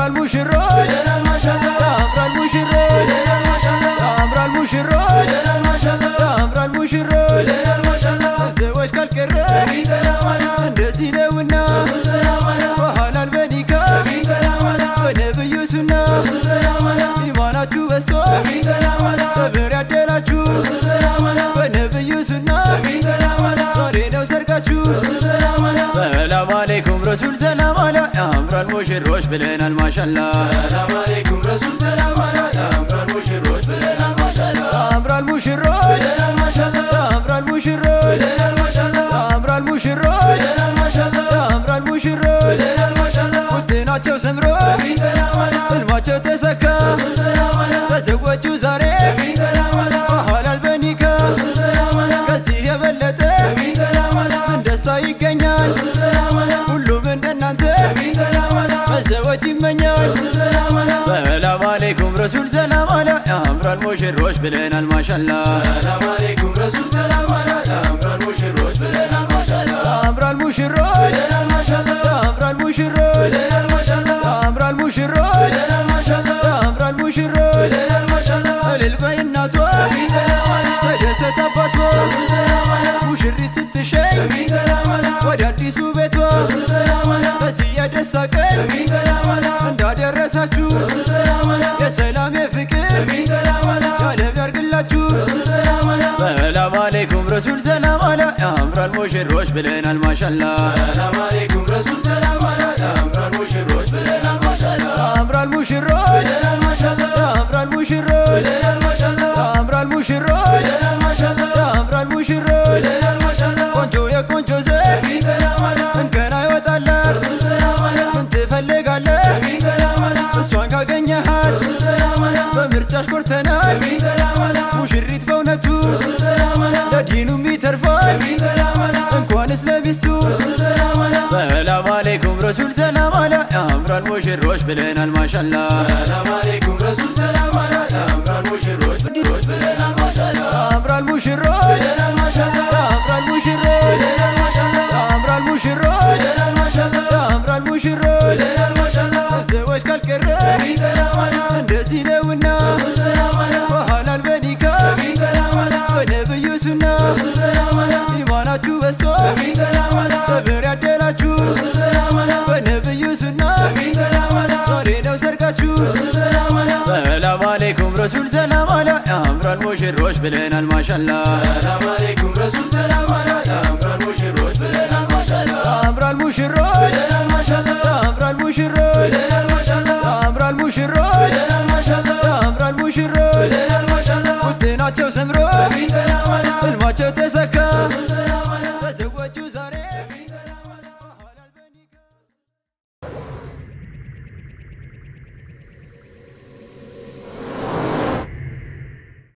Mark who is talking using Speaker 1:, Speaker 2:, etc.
Speaker 1: ያምራል ሙሽሮች ያምራል ሙሽሮች ያምራል ሙሽሮች ያምራል ሙሽሮች ሰዎች ካልቀረ እንደዚህ ነውና በሐላል በኒካ በነብዩ ሱና ኢማናችሁ በስቶ ሰብር ያደላችሁ በነብዩ ሱና ዛሬ ነው ሰርጋችሁ ሰላም አለይኩም ረሱል ሰላም አላ ያምራል ሙሽሮች ብለናል ማሻላ
Speaker 2: ሰላም አለይኩም ረሱል ሰላም አላ ያምራል ሙሽሮች ብለናል ማሻላ
Speaker 1: ያምራል ሙሽሮች
Speaker 2: ብለናል ማሻላ
Speaker 1: ያምራል ሙሽሮች
Speaker 2: ብለናል ማሻላ
Speaker 1: ያምራል ሙሽሮች
Speaker 2: ብለናል ማሻላ
Speaker 1: ያምራል ሙሽሮች
Speaker 2: ብለናል ማሻላ
Speaker 1: ውድናቸው ሰምሮ
Speaker 2: ሰላም አላ
Speaker 1: ህልማቸው ተሰካ
Speaker 2: ሰላም አላ
Speaker 1: ተዘወጁ ዛሬ
Speaker 2: ሰላም አላ
Speaker 1: በሐላል በኒካ
Speaker 2: ሰላም አላ
Speaker 1: ከዚህ የበለጠ
Speaker 2: ሰላም አላ
Speaker 1: ምን ደስታ ይገኛል
Speaker 2: ሰላም አላ
Speaker 1: ሁሉም እንደናንተ
Speaker 2: ሰላም አላ
Speaker 1: መዘወጅ ይመኛል
Speaker 2: ሰላም አላ
Speaker 1: ሰላም አለይኩም ረሱል ሰላም አላ ያምራል ሙሽሮች ብለናል ማሻላ
Speaker 2: ሰላም አለይኩም ረሱል ሰላም አላ ያምራል ሙሽሮች ብለናል ማሻላ
Speaker 1: ያምራል ሙሽሮች
Speaker 2: ብለናል ማሻላ
Speaker 1: ያምራል ሙሽሮች
Speaker 2: ብለናል ማሻላ
Speaker 1: ያምራል ሙሽሮች
Speaker 2: ብለናል ማሻላ
Speaker 1: ያምራል ሙሽሮች
Speaker 2: ብለናል ማሻላ
Speaker 1: እልል በይ እናቷ
Speaker 2: ሰላም አላ
Speaker 1: ተደሰት አባቷ
Speaker 2: ሰላም አላ
Speaker 1: ሙሽሪት ስትሸኝ
Speaker 2: ሰላም አላ
Speaker 1: ወደ አዲሱ ቤቷ
Speaker 2: ሰላም አላ
Speaker 1: በዚህ የደስታ ቀን
Speaker 2: ሰላም አላ
Speaker 1: እንዳደረሳችሁ
Speaker 2: ሰላም አላ
Speaker 1: የሰላም የፍቅር
Speaker 2: ሰላም አላ
Speaker 1: ያለም ያርግላችሁ
Speaker 2: ሰላም አላ
Speaker 1: ሰላም አለይኩም ረሱል ሰላም አላ ያምራል ሙሽሮች ብለናል ማሻላ
Speaker 2: ሰላም አለይኩም ረሱል ሰላም አላ ያምራል ሙሽሮች ብለናል ማሻላ
Speaker 1: ያምራል ሙሽሮች
Speaker 2: ብለናል ማሻላ
Speaker 1: ያምራል ሙሽሮች
Speaker 2: ብለናል ማሻላ
Speaker 1: ያምራል ሙሽሮች
Speaker 2: ብለናል ማሻላ
Speaker 1: ያምራል ሙሽሮች
Speaker 2: ብለናል ማሻላ
Speaker 1: ቆንጆ የቆንጆ ዘር
Speaker 2: ሰላም አላ
Speaker 1: እንከን አይወጣላት
Speaker 2: ሰላም አላ
Speaker 1: ምን ትፈልጋለህ
Speaker 2: ሰላም አላ
Speaker 1: እሷን ካገኘሃት
Speaker 2: ሰላም አላ
Speaker 1: በምርጫሽ ኮርተናል
Speaker 2: ሰላም አላ
Speaker 1: ሙሽሪት በእውነቱ
Speaker 2: ሰላም አላ
Speaker 1: ለዲኑም ይተርፋል
Speaker 2: ሰላም አላ
Speaker 1: እንኳንስ ለሚስቱ
Speaker 2: ሰላም አላ
Speaker 1: ሰላም አለይኩም ረሱል ሰላም አላ ያምራል ሙሽሮች ብለናል ማሻላ
Speaker 2: ሰላም አለይኩም ረሱል ሰላም አላ ያምራል ሙሽሮች ብለናል ማሻላ
Speaker 1: ያምራል ሙሽሮች
Speaker 2: ብለናል ማሻላ
Speaker 1: ያምራል ሙሽሮች
Speaker 2: ብለናል ማሻላ
Speaker 1: ያምራል ሙሽሮች
Speaker 2: ብለናል ማሻላ
Speaker 1: ያምራል ሙሽሮች
Speaker 2: ብለናል ማሻላ
Speaker 1: ሰዎች ካልቀረ
Speaker 2: ሰላም አላ
Speaker 1: እንደዚህ ነውና
Speaker 2: ሰላም አላ
Speaker 1: በሐላል በኒካ
Speaker 2: ሰላም አላ
Speaker 1: በነብዩ ሱና
Speaker 2: ሰላም አላ
Speaker 1: ኢማናችሁ በስቶ
Speaker 2: ሰላም አላ
Speaker 1: ሰብር ያደላችሁ
Speaker 2: ሰላም አላ
Speaker 1: በነብዩ ሱና
Speaker 2: ሰላም አላ
Speaker 1: ዛሬ ነው ሰርጋችሁ
Speaker 2: ሰላም አላ
Speaker 1: ሰላም አለይኩም ረሱል ሰላም አላ ያምራል ሙሽሮች ብለናል ማሻላ
Speaker 2: ሰላም አለይኩም ረሱል ሰላም አላ ያምራል ሙሽሮች ብለናል ማሻላ
Speaker 1: ያምራል ሙሽሮች
Speaker 2: ብለናል ማሻላ
Speaker 1: ያምራል ሙሽሮች
Speaker 2: ብለናል ማሻላ
Speaker 1: ያምራል ሙሽሮች
Speaker 2: ብለናል ማሻላ
Speaker 1: ያምራል ሙሽሮች
Speaker 2: ብለናል ማሻላ
Speaker 1: ውድናቸው ሰምሮ
Speaker 2: ሰላም አላ
Speaker 1: ህልማቸው ተሰካ
Speaker 2: ሰላም አላ
Speaker 1: ተዘወጁ ዛሬ